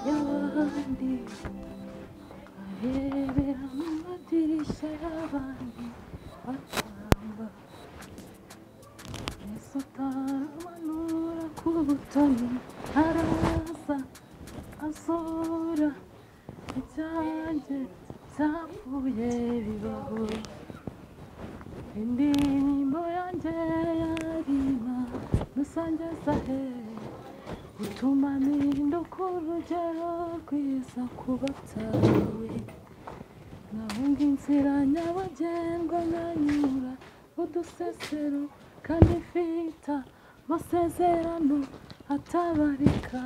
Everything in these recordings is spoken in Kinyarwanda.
y'abandi barebera mu madirishya y'abandi batamba yesu utaramanura ku butoni araza asohora ibyanjye byapfuye bibaho indirimbo yanjye yarima rusange zahere utuma mpinda urugero rwiza ku batawe nkahunga inzira nyabagendwa nkanyura udusesero kandi mfite amasezerano atabarika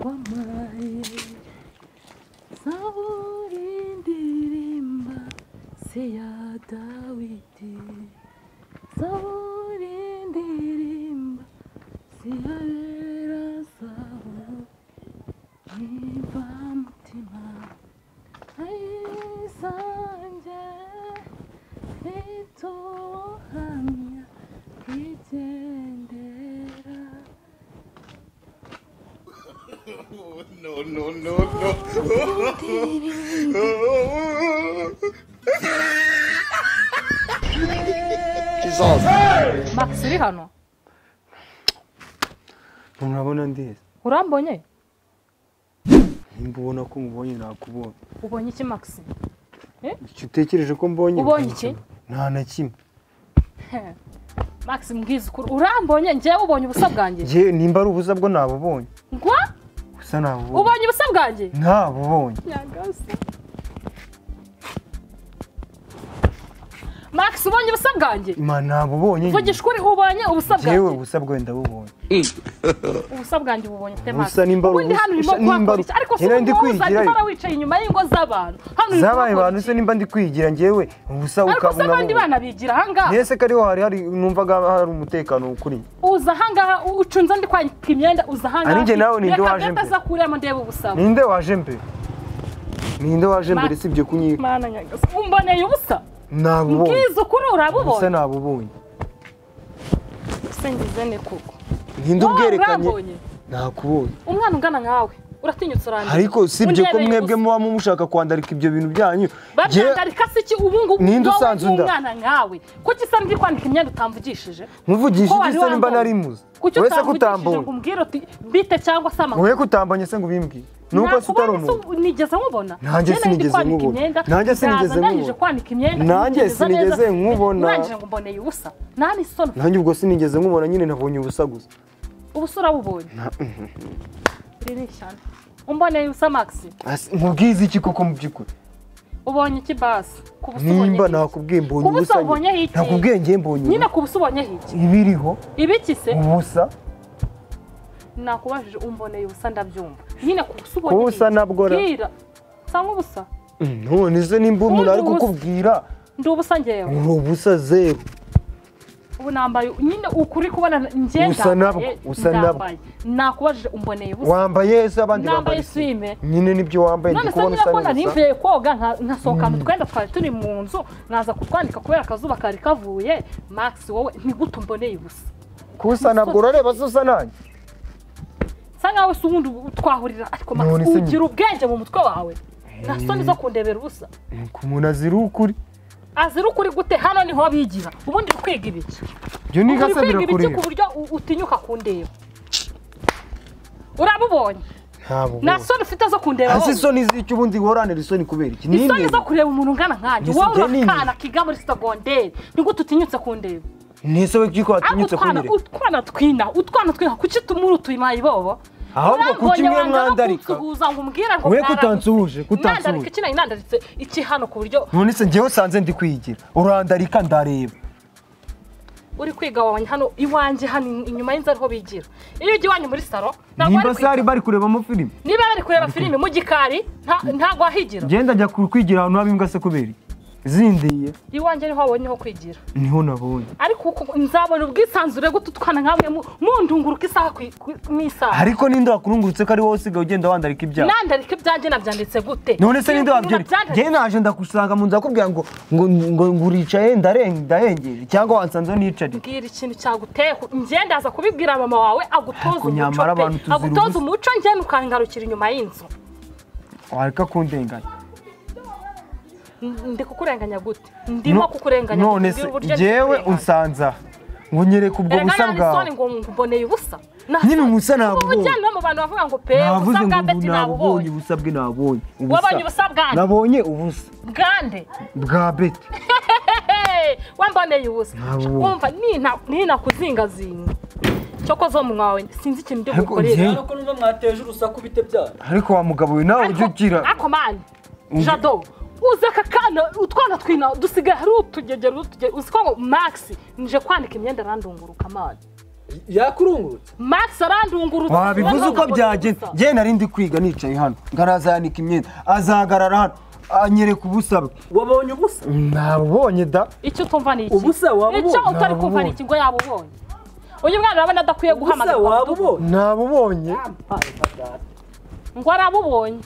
wamaraye zaburi ndirimba si iya dawidi zaburi ndirimba ziharera zawo niba mutima ayisange ituhamya igendera No, no, no, no. Jesus. max uri hano murabona ndeze urambonye nimba ubona ko mubonye nakubonye ubonye iki max icyo utekereje ko mbonye Ubonye iki? nta na kimwe max mbwiza ukuri urambonye njyewe ubonye ubusa bwanjye Njye nimba ari ubuza bwo nabubonye ngwa gusa nabubonye ubonye ubusa bwanjye ntabubonye nyangase max ubonye ubusa bwanjye imana ntabubonye vugisha ukuri ubonye ubusa yewe bwanjye ubusa bwe ndabubonye ubusa bwanjye ubonye ufite max Ubusa nimba ari ubundi hano ubusa- urimo kuhakora ubusa nimba ari- iki ariko si Njyewe ndi umuhuza kwigirayo. niba wicaye inyuma y'ingo z'abantu hano urimo zabaye kuhakora abantu iki? se nimba ndi kwigira njyewe ubusa ariko se ukabona abandi bana bigira ahangaha mbese ko ariho hari hari numvaga hari umutekano kuri njye uza ahangaha u- ucunze ndi kwanika imyenda uza ahangaha Ari njye nawe ninde waje mbere mbere? reka kuremo ndebe ubusaba ninde waje mbere ninde waje mbere sibyo kunyi mana nyagase umboneye ubusa nabubonye mbwiza ukuri ubusa urabubonye nabubonye usengize ne koko ninde Wowe ubwerekanye urambonye nakubonye umwana ungana nkawe uratinyutse urandika ariko si ibyo ko Undebeye mwebwe ubusa. muba mushaka kwandarika ibyo bintu byanyu Jye- babyandarika se iki ubu ngubu Ninde wowe usanze unda? n'umwana nkawe kuki isa ndi kwandika imyenda utamvugishije nkuvugisha Ko wari iki se nimba wambonye. nari muzi kuki wowe se ko utamvugishije utambonye ngo umbwire uti bite cyangwa se amakuru wowe ko utambonye se ngo ubimbwire nuko se utari Nakubonye se umuntu ubu- nigeze nkubona Nanjye Njye nari ndi sinigeze kwanika nkubona. imyenda, Nanjye sinigeze ndaza ndangije nkubona. kwanika imyenda Nanjye nitegereza neza, sinigeze nkubona. urangije ngo mboneye ubusa nta n'isoni nanjye ubwo sinigeze nkubona nyine nabonye ubusa gusa ubusa urabubonye riri cyane umboneye ubusa max Asi- nkubwize iki koko mu by'ukuri ubonye iki basi ku busa ubonye nimba iki? nakubwiye mbonye Ku busa ubusa ubonye nyine. iki? nakubwiye ngiye mbonye nyine ubusa ku busa ubonyeho iki ibiriho ibiki se ubusa nakubajije umboneye ubusa ndabyumva nyine ku busa ubonye Ku busa nabwo ra- bwira cyangwa ubusa Mm, none se nimba umuntu Ubundi ari ubusa. kukubwira ndi ubusa ngewe uri ubusa zeru ubu nambaye nyine ukuri kubona njye Usa ndambaye nabwo, usa nabwo. ndambaye. nakubajije umboneye ubusa wambaye ese abandi nambaye bambaye se. swime nyine nibyo wambaye ndi none se kubona niba usa kubona neza ntivuye koga nka- nkasohoka mu twenda twari turi mu nzu nkaza kutwanika kubera akazuba kari kavuye max wowe ntigute umboneye ubusa kusa ntabwo urareba se usa nanjye bisa nkaho se ubundi ubu twahurira ariko max None se ugira ubwenge mu mutwe wawe nta soni zo kundebera ubusa nuko umuntu azira ukuri azira ukuri gute hano niho bigira ubundi uri kwiga ibiki ibyo ni uri gasa kwiga ibiki birakureba ku buryo u- utinyuka kundeba urabubonye ntabwo nta soni ufite zo kundeba hasi wowe isoni z'icyo ubundi woranira isoni kubera iki isoni zo n'indeba kureba umuntu ungana nkanjye Ngeso wowe njye ni urakana kiga muri sitagonderi nigute utinyutse kundeba ntese we kiko ariko watinyutse utwana kunyereka utwana twina utwana twina kuki tumuri utuyimaye ibobo ahubwo kuki mwe mwandarika kuguza ngo umbwira ngo we mwaranditse. kutansuhuje nandarika kutansuhuje iki nari nandaritse iki hano ku buryo none se njyewe usanze ndi kwigira urandarika ndareba uri kwiga wabonye hano iwanjye hano in- inyuma y'inzu ariho bigira iyo ujya iwanyu muri saro ntabwo nimba bari se hari kwiga bari kurebamo filime niba bari kureba filime mu gikari nta- ntabwo wahigira ngenda njya ku- kwigira ahantu haba imbwa se kubera iki zindiye iwanjye niho wabonye ho kwigira niho nabonye ariko uku- nzabona ubwisanzure bw'utu twana nkamwe mu- mundunguruka isaha ku ku- mu isaha ariko ninde wakurungurutse ko ari wowe usigaye ugenda wandarika ibyaha nandarika ibyanjye nabyanditse gute none se ninde wabyereka Nabyanditse- njyewe naje ndagusanga mu nzu akubwira ngo ngo ngo nguricaye ndaren- ndahengeri cyangwa wansanzeho nicariye bwira ikintu cyaguteho njye ndaza kubibwira mama wawe agutoza Ariko umuco nyamara pe abantu tuzira agutoza ubusa. umuco njye nukangarukira inyuma y'inzu wareka kundenganya N- ndi kukurenganya gute ndimo No- kukurenganya gute? none se Mbwira uburyo ndi jewe kukurenganya. unsanza ngo nyereka ubwo Erega busa nari bwawe isoni ngo mboneye ubusa nyine ubusa nabubonye ubujyane no mu bantu bavuga ngo pe navuze ubusa bwa ngo ubu beti nabubonye nabubonye ubusa bwe nabonye wabonye ubusa bwanjye nabonye ubusa bwande bwa beti Hey, wamboneye ubusa Nabubonye. wumva nina- ninakuzingazinga cyoko zo munwa wawe sinzi ikintu byo Ariko gukorera njye- Ariko numva mwateje urusaku bite byana ariko wa mugabo we nawe ujya ugira ako mani jado uzi aka kana utwana twina dusigaye hari utugegero utugegero uzi ko ngo max nje kwandika imyenda arandunguruka mani yakurungurutse max arandungurutse wabivuze uko byagenze njye nari ndi kwiga nicaye hano ngaraza yanika imyenda azahagarara hano anyereka ubusa bwe wabonye ubusa nabubonye da icyo utumva ni iki Ubusa wabubonye? icyo utari kumva ni Nabubonye. iki ngo yabubonye uyu mwana urabona adakwiye ubusa guhamagara wabubonye nabubonye ngo arabubonye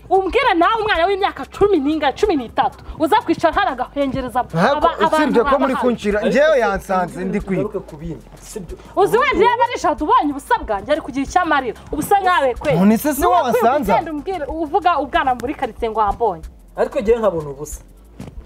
umbwire nawe umwana w'imyaka cumi n'inga cumi n'itatu uza kwicara hano agahengereza ariko aba- abantu usibye ko baba muri hano. kunshira njyewe yansanze ndi kwiga Ugaruke ku bindi sibyo uzi wenda iyo barishatu ubonye ubusa bwanjye ari kugira icyo amarira ubusa nkawe kwe None se si Ni wowe wowe ukwiye wasanze? kugenda umbwira- uvuga ubwana muri karitsiye ngo wambonye ariko njyewe nkabona ubusa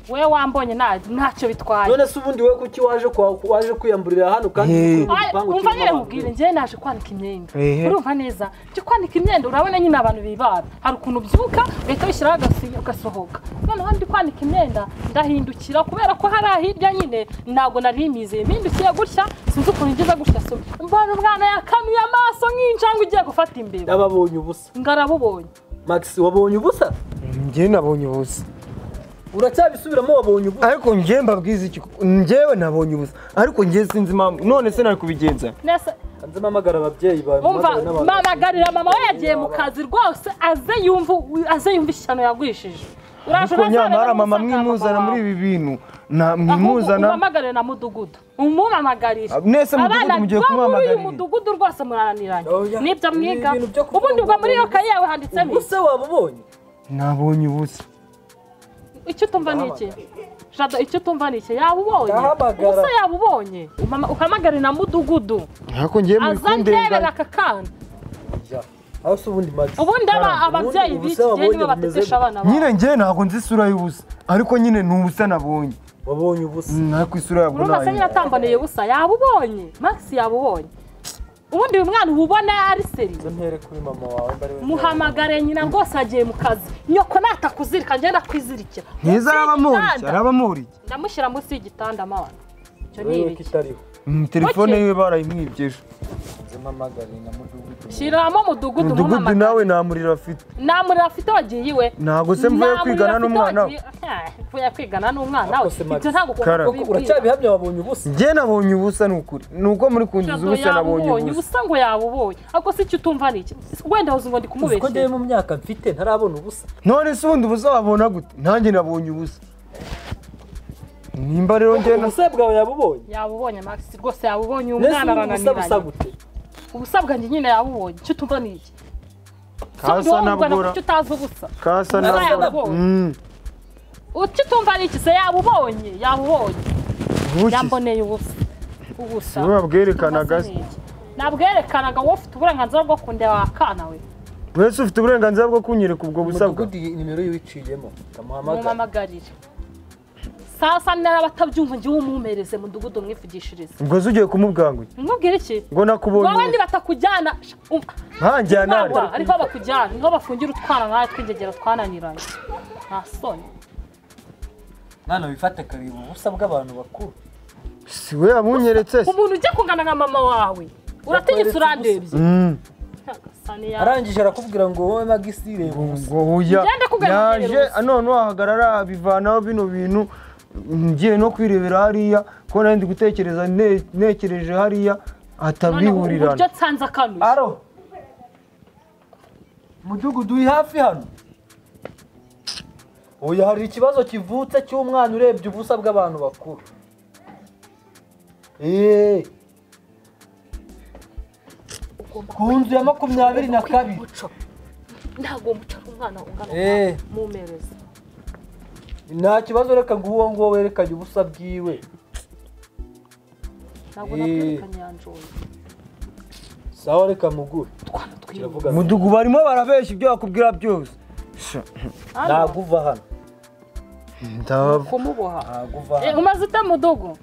wowe wambonye nta- ntacyo bitwaye none se ubundi wowe kuki waje kwa- waje kwiyamburira hano kandi Eh. uri mu Ay, gipangu umva kirimo nyine abantu nkubwire benshi. njyewe naje kwanika imyenda Ehe. urumva neza njye kwanika imyenda urabona nyine abantu bibara hari ukuntu ubyuka ugahita wishyiraho agasi- ugasohoka noneho ndi kwanika imyenda ndahindukira kubera ko hari ahirya nyine ntabwo nari mizeye mpindukiye gutya sinzi ukuntu ngize gutya so mbona umwana yakanuye amaso nk'injangwe ugiye gufata imbeba yababonye ubusa ngarabubonye max wabonye ubusa njye nabonye ubusa uracyabisubiramo wabonye ubusa ariko njye mbabwiza iki njyewe nabonye ubusa ariko njye sinzi impamvu none se nari kubigenza nese hanze mpamagara ababyeyi bawe umva mpamagare n'abantu mpamagarira mama we yagiye mu kazi rwose aze yumve aze yumve ishyano yagwishije uraje ariko urazabera nyamara mama n'umusaza wa mwimuzana mama muri wawe. ibi bintu na ahubwo mwimuzana umamagarire na mudugudu umumamagarire Ah, mwese mudugudu mugiye bo muri uyu kumamagarira. mudugudu rwose murananiranye Oya, nibyo ni mwiga ibintu byo kuvuga ubundi ngo ubwo muri wabonye yokayi yawe handitsemo iki? ubusa wabubonye nabonye ubusa icyo utumva ni iki jado icyo utumva ni iki yaba ubonye Ndahamagara. ubusa yaba ubonye Umama- uhamagare na mudugudu ariko njye muri aza ndebera kundenganya aka kana Ya. aho se ubundi max ubundi aba Ubundi ababyeyi ubusa b'iki gihe wabonye nibo bumeze batetesha gute? abana babo nyine njye ntabwo nzi isura y'ubusa ariko nyine ni ubusa nabonye wabonye ubusa ariko isura yabwo urumva se nyine nayo atamboneye ubusa yaba ubonye max yaba ubonye ubundi uyu mwana ububona ari seri Zo ntere kuri mama wawe mbari we muhamagare nyina rwose agiye mu kazi nyoko natakuzirika ngenda kwizirikira ntiza araba amuriki Igitanda. araba amuriki ndamushyira munsi y'igitanda mwana icyo ni urebe ko ibiki itariho Mm, telefone Buke. yiwe barayimwibye ejo hanze mpamagare na mudugudu shyiramo umudugudu umudugudu muhamagare nawe nta muriro afite nta muriro afite wagiye iwe Ntabwo se mvuye Nta kwigana muriro n'umwana afite wagiye- Eh, mvuye kwigana n'umwana we Ako se Max. ibyo ntabwo Kara. ugomba Koko kubibwira uracyabihamya wabonye ubusa njye nabonye ubusa ni ukuri ni uko muri kundiza Jado ubusa nabonye yabubonye ubusa ubusa ngo yabubonye ariko si icyo utumva ni iki wenda wuzi ngo ndi uzi ko njyewe kumubeshya mu myaka mfite ntarabona ubusa none se ubundi ubusa wabona gute nanjye nabonye ubusa nimba rero njye na- ubusa bwawe yabubonye yabubonye max rwose yabubonye uyu nese mwana ubundi ubusa busa arananiranye gute ubusa bwanjye nyine yabubonye icyo utumva ni iki kasa nabwora icyo utazi ubusa kasa Ubusa nabwora yabubonye. Mm, uti utumva ni iki se yabubonye yabubonye ubuki. yamboneye ubusa ubusa Wowe wabwerekanaga se. Ubusa ni iki? nabwerekanaga wowe ufite uburenganzira bwo kundeba wakana we wese ufite uburenganzira bwo kunyereka ubwo busa bwa umudugudu iyi nimero yiciyemo ndamuhamagara mumuhamagarire sasa niba batabyumva ngiwe umumereze mudugudu mwivugishirize ubwo se ugiye kumubwanguye mwubwire iki ngo nakubonye wowe ubusa. nibatakujyana ntanjyana ari. ntabwo ariko bakujyana niho bafungira utwana nawe twigegera twananiranye nta soni mwana wifate akareba ubusa bw'abantu bakuru si we yabunyeretse se umuntu ujya kungana na mama wawe uratinyitse urandebye Mm. Asa n'iya- arangije arakubwira ngo wowe magisi reba ubusa ngo uya Ngende kugana yaje ubusa. none wahagarara bivanaho bino bintu ngiye no kwirebera hariya ko nari ndi gutekereza ne- ntekereje hariya noneho uburyo hatabihurirana nsanze akanuye aro umudugudu uri hafi hano oya hari ikibazo kivutse cy'umwana urebye ubusa bw'abantu bakuru eee ku nzu ya makumyabiri na kabiri ntabwo mucara umwana ungana Eh. mumereza nta kibazo reka ngo uwo nguwo werekanye ubusa bwiwe ntabwo Eh. nakwereka nyanjoye sawa reka mugure twana twiwe kiravuga ngo mudugu barimo barabeshya ibyo bakubwira byose Sha, ntabwo uva hano ndaba- kumuboha ntabwo uva Eh, hano umaze ute mudogo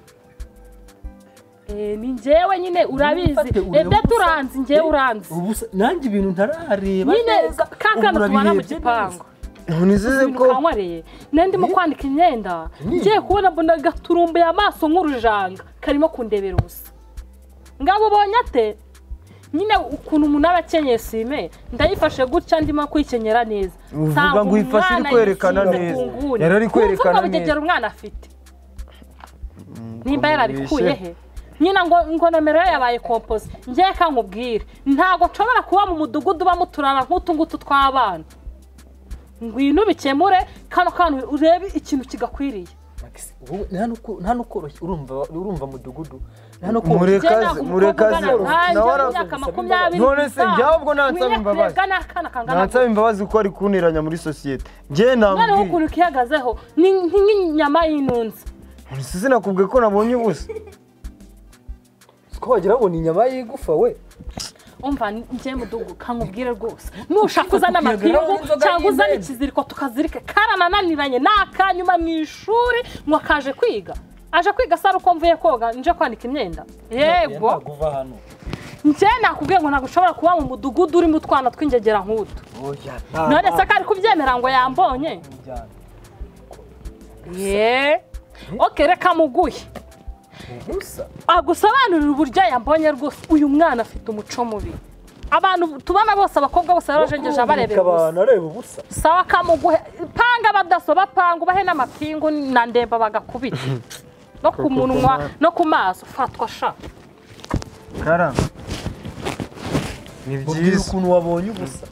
Eh, ni njyewe nyine urabizi Nifate urebe ebyo ubusa. turanzi njyewe uranzi ubusa nanjye ibintu ntarareba nyine neza kakana Ubura tubana mu birebye gipangu neza. nizeze ibintu ko kanywariye nari ndimo kwanika imyenda Ni. ngiye kubona mbona agaturumbuye amaso nk'urujanga karimo kundebera ubusa ngabo ubonye ate nyine ukuntu umuntu aba akenyeye sime ndayifashe gutya ndimo kwikenyera neza Uvuga Nsanga ngo uyifashe iri umwana kwerekana yisize neza. utungune. Yari ari kwerekana Wumva ko neza. bugegera umwana afite nimba yarabikuye mubeshe. he nyina ngo ngo nomero ye yabaye kompoze njye ka nkubwire ntabwo nshobora kuba mu mudugudu ubamo uturara nk'utu ngutu tw'abana ngwino ubikemure kano kantu urebe ikintu kigakwiriye Maxi, wowe nta nuko- nta n'ukoroshye urumva urumva mudugudu nta Mureka- n'ukoroshye Murekaze, murekaze. Nawe nawe ara- imyaka makumyabiri None se njye ahubwo nansaba imbabazi. n'akana kangana nansaba imbabazi kuko ari kunteranya muri sosiyete njye noneho namubwiye ukuntu kihagazeho ni ni nk'inyama y'intunzi nisize nakubwiye ko nabonye ubusa ko wagira ngo ni inyama y'igufa we umva njye mudugu kankubwire rwose nushaka uzana amapingu cyangwa uzana ikiziriko tukazirike karanananiranye ni akanyuma mu ishuri ngo kaje kwiga aje kwiga sara uko mvuye koga nje kwanika imyenda yego ntabwo uva hano njye nakubwiye ngo ntabwo ushobora kuba mu mudugudu urimo utwana tw'ingegera nk'utu oya none se ko ari kubyemera ngo yambonye kumujyana ye oke reka muguye ubusa agusobanurira uburyo yambonye rwose uyu mwana afite umuco mubi abantu tubona bose abakobwa bose barajengeje abarebera gusa abantu areba ubusa sawa kamuguhe panga badasoba panga ubahe n'amapingu na ndemba bagakubita no ku munwa no ku maso fatwa sha kara ni mubwira byiza ukuntu wabonye ubusa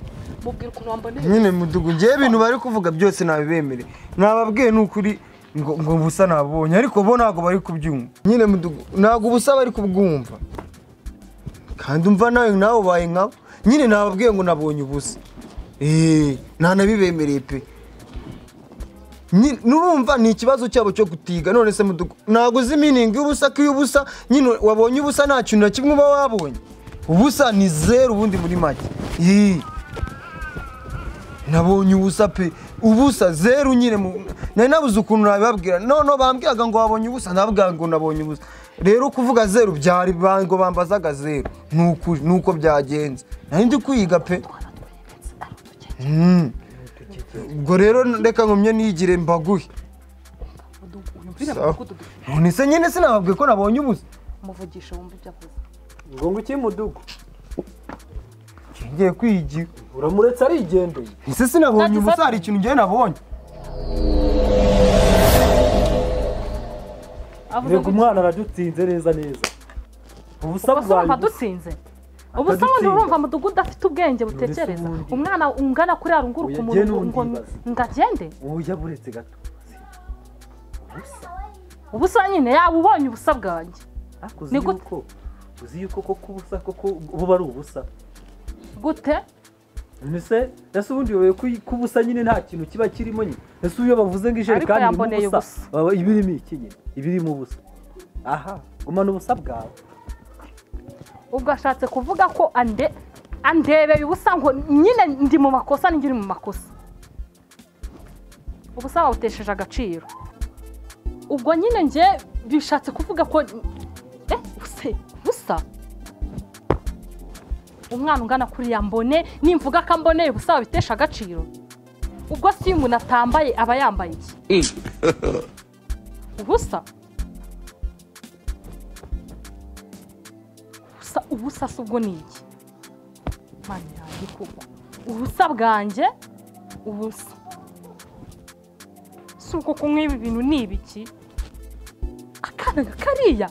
mubwira ukuntu wamboneye nyine mudugu njyewe ibintu bari kuvuga byose nabibemere nababwiye ni ukuri ngo ngo ubusa nabonye ariko bo ntabwo bari kubyumva nyine mudugu ntabwo ubusa bari kubwumva kandi umva nawe nawe ubaye nkabo nyine nababwiye ngo nabonye ubusa eee ntanabibemereye pe Nyi- nurumva ni ikibazo cyabo cyo gutiga none se mudugu ntabwo uzi miningi y'ubusa ko iyo ubusa nyine wabonye ubusa nta kintu na kimwe uba wabonye ubusa ni zeru ubundi muri make Yee. nabonye ubusa pe ubusa zeru nyine mu- nari nabuze ukuntu nabibabwira noneho bambwiraga ngo wabonye ubusa nabwira ngo nabonye ubusa rero kuvuga zeru byari ba- ngo bambazaga zeru ni ukuri, ni uko byagenze nari ndi kwiga pe Mm. ubwo rero reka nkomye nigire mbaguhe wumvire Sawa. mudugudu none se nyine sinababwiye ko nabonye ubusa umuvugishe wumve ibyo avuze ngo ngo iki mudugu ngiye kwigira uramuretse arigendeye ese sinabonye Nagize ubusa ati- hari ikintu njyewe nabonye avuze reka ngo umwana aradutsinze neza neza ubusa ubwo se urumva bwawe dutsinze ubu se ubundi Akadutsinda. urumva mudugudu afite ubwenge butekereza ubundi. umwana ungana kuri yarunguru Oya, ku jye muntu n'ubundi ngo yibaza. ngo agende oya buretse gato ubusa nyine yaba ubonye ubusa bwanjye ariko Ni uzi gute? yuko uzi yuko koko ubusa koko buba ari ubusa gute mbese ese ubundi wowe ku- kubusa nyine nta kintu kiba kirimo nyine ese iyo bavuze ngo ijerekani irimo yamboneye ubusa ubusa. baba ibirimo iki nyine ibirimo ubusa aha gumana ubusa bwawe ubwo ashatse kuvuga ko ande andebeye ubusa ngo nyine ndi mu makosa ninjye uri mu makosa ubusa wawutesheje agaciro ubwo nyine njye bishatse kuvuga ko eh ubuse ubusa umwana ungana kuri ya mbone nimvuga ko amboneye ubusa wabitesha agaciro ubwo si iyo umuntu atambaye aba yambaye iki ubusa ubusa ubusa se ubwo ni iki mani yanjye koko ubusa bwanjye ubusa si uko kunywa ibi bintu ni ibiki akana kariya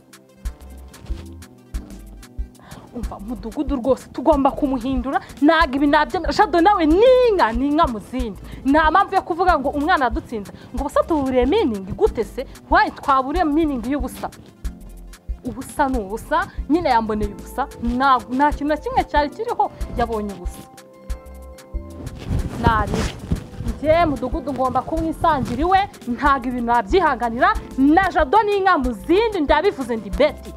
umva umudugudu rwose tugomba kumuhindura ntabwo ibi nabyemera shado nawe ni inka ni inka mu zindi nta mpamvu yo kuvuga ngo umwana yadutsinze ngo ubusa tuburiye miningi gute se wayi twaburiye miningi y'ubusa ubusa ni ubusa nyine yamboneye ubusa nta nta kintu na kimwe cyari kiriho yabonye ubusa naribi njye mudugudu ngomba kumwisangira iwe ntabwo ibintu wabyihanganira na jado n'inka mu zindi ndabivuze ndi beti